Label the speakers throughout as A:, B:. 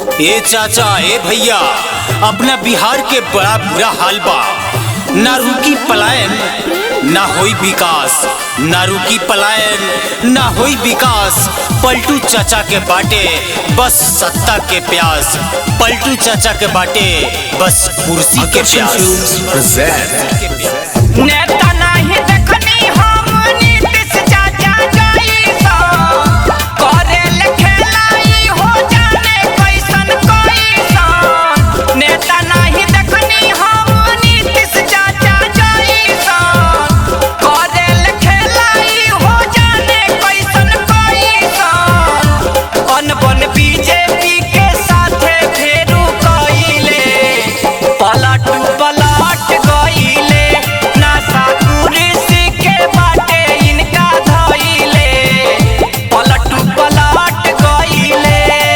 A: ए चाचा ए भैया अपना बिहार के बड़ा बुरा हाल बा ना रुकी पलायन ना होई विकास ना रुकी पलायन ना होई विकास पलटू चाचा के बाटे बस सत्ता के प्यास पलटू चाचा के बाटे बस कुर्सी के प्यास
B: नेता नाही देखनी हम नीतीश चाचा जैसा करेल खेलाई हो जाने कैसन कैसन नेता नाही देखनी हम नीतीश चाचा जैसा करेल खेलाई हो जाने कैसन कैसन अनबन बीजेपी के साथे फेरू कइले पलट पलट गइले नासा कुर्सी के बाटे इनका धइले पलट पलट गइले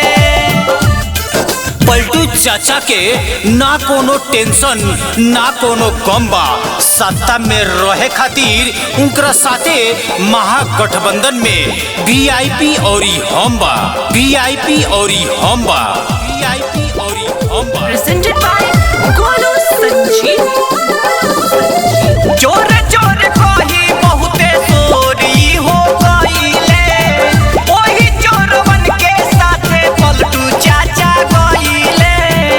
A: पलटू चाचा के ना कोनो टेंशन ना कोनो गम बा सत्ता में रहे खातिर उनकरा साथे महागठबंधन में वीआईपी औरी हम बा वीआईपी औरी हम बा वीआईपी औरी हम बा
C: presented by Golu Sanjeev.
B: जोर जोर कही बहुते चोरी हो गईले ओही चोरवन के साथे पलटू चाचा गईले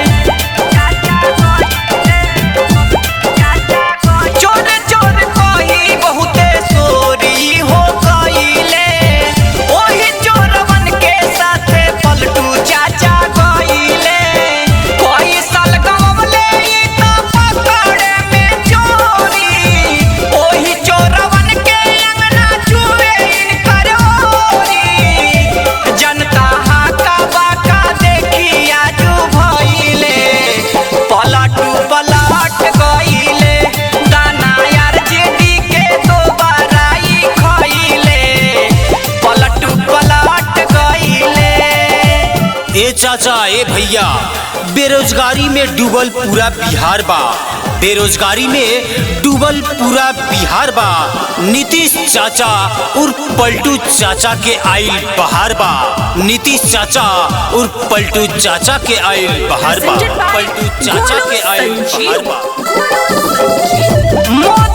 B: जोर जोर कही बहुते चोरी हो गईले ओही चोरवन के साथे पलटू चाचा गईले कोई साल गवले ई त पकड़े में चोरी ओही चोरवन के अंगना चुए इनकर ओरी जनता हाका बाका देखी आजू भइले पलटू पलट गइले दाना यार जेडी के दोबारा ई खइले पलटू पलट गइले
A: ए चाचा ए भैया बेरोजगारी में डूबल पूरा बिहार बा बेरोजगारी में डूबल पूरा बिहार बा नीतीश चाचा उर्फ पलटू चाचा के आइल बहार बा नीतीश चाचा उर्फ पलटू चाचा के आइल बहार बा
C: Presented by
A: पलटू चाचा के
C: Golu
A: आइल बहार
C: Sanjeev.
A: बा
B: मोर